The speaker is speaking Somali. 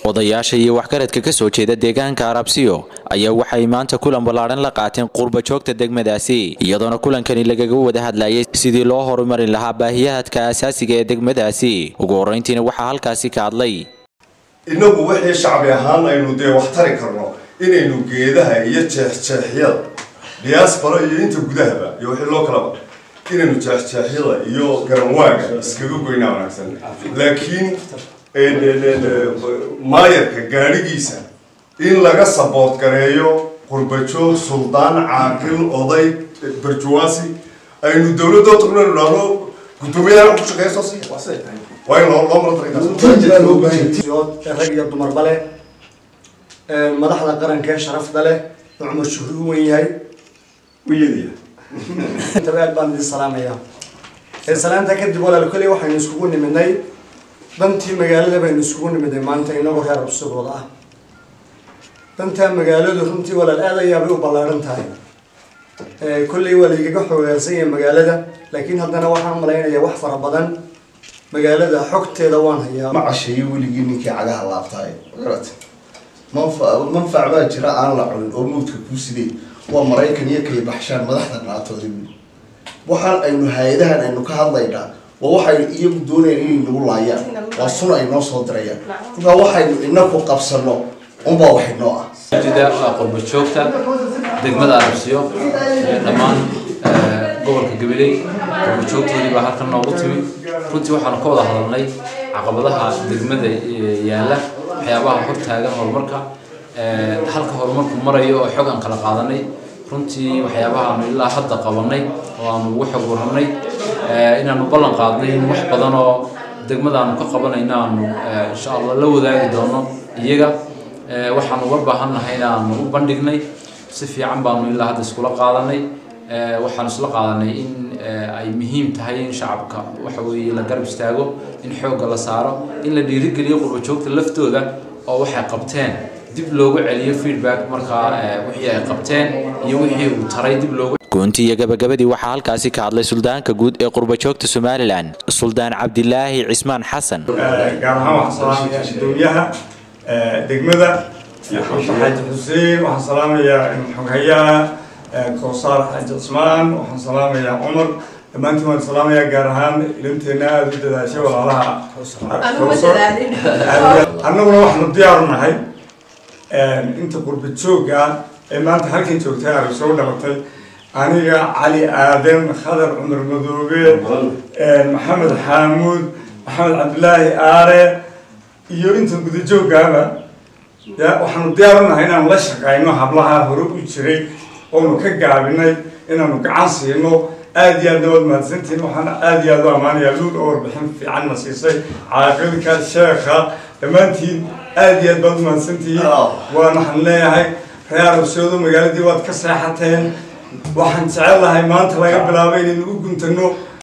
odayaasha iyo waxgaradka ka soo jeeda deegaanka arabsiyo ayaa waxay maanta kulan ballaadhan la qaateen qurba joogta degmadaasi iyadoona kulankani lagaga wada hadlayay sidii loo horumarin lahaa baahiyahadka asaasiga ee degmadaasi ugu horrayntiina waxaa halkaasi ka hadlay innagu wixii shacbi ahaan aynu dee wax tari karno inaynu geedaha iyo jeexjeexyada diaspora iyo inta gudahaba iyo wixii loo kalaba inaynu jeexjeexyada iyo garanwaaga iskaga goynaa wanaagsan laakiin maayarka gaadhigiisa in laga sabood gareeyo qurbajoog suldaan caaqil oday barjuwaasi aynu dawladoo tagno idhaahno guddoomiyaha ku shaqeeya soo siiya waa in loo loo mara rag iyo dumarba leh madaxda qaranka ee sharafda leh oo cumar shuhri u wen yahay intaba aad baan idin salaamayaa salaanta kadib walaal keliya waxaynu iskugu nimidnay dantii magaalada baynu isugu nimidnay maanta inagoo reer absidooda ah dantaa magaaladu runtii walaal aad ayaabay u ballaadhan tahay kolley waa laigaga xogaasan yahay magaalada laakiin haddana waxaan malaynayaa wax fara badan magaalada xogteeda waan hayaa ma casheeyo weligii ninkii cagaha laabtaay magarata manfa manfac baa jira aan la cunin oo mawdka kuu sidee waa maraykan iyo kay baxshaan madaxda naatoodi weli waxaan aynu hay-adahan aynu ka hadlaynaa waa waxaynu iyagu doonayna inay nagu laayaan waa sun ay noo soo dirayaan markaa waxaynu inaku qabsano unbaa wax inoo ah jida waa qurba joogta degmada arabsiyo ee dhammaan gobolka gabiley qurba joogtoodii baa halkan noogu timi runtii waxaanu ka wada hadalnay caqabadaha degmada yaalla waxyaabaha hor taagan horumarka halka horumarku marayo oo xog aan kala qaadanay runtii waxyaabaha aanu ilaa hadda qabanay oo aanu ugu xog warranay inaanu ballan qaadnay in wax badan oo degmada aanu ka qabanayna aanu insha allah la wadaagi doono iyaga waxaanu uga baahannahay inaanu u bandhignay si fiican baanu ilaa hadda iskula qaadanay waxaanu isla qaadanay in ay muhiim tahay in shacabka waxa weeye la garab istaago in xoogga la saaro in la dhiirigeliyo qurba joogta laftooda oo waxay qabteen dib loogu celiyo feedback markaa wixii ay qabteen iyo wixii uu taray dib loogu goontii iyo gabagabadii waxaa halkaasi ka hadlay suldaanka guud ee qurba joogta somalilan suldaan cabdilaahi cismaan xasan gaar ahaan waxaan salaamayaa gudoomiyaha degmada xaaji xuseen waxaan salaamayaa xoghayaha kowsaar xaaji cismaan waxaan salaamayaa cumar dhammaantiin waan salaamayaa gaar ahaan ilinteena aada u dadaashay walaalaha annaguna waxaanu diyaaru nahay inta qurba joogga ee maanta halkan joogtay arag soo dhalatay aniga cali aadan khadar cumar madoobe maxamed xaamuud maxamed cabdilaahi aare iyo inta gudajooggaaba ya waxaanu diyaar u nahay inaanu la shaqayno hablaha hore u jiray oonu ka gaabinay inaanu gacan siino aada iyo aadna waad mahadsantihiin waxaana aada iyo aada u ammaanayaa luul oo warbixin fiican na siisay caaqilka sheekha dhammaantiin aada iyo aad baad u mahadsantihiin waan waxaan leeyahay reer arabsoodo magaaladii waad ka seexateen waxaan jecel lahay maanta laga bilaabo inaynu u guntano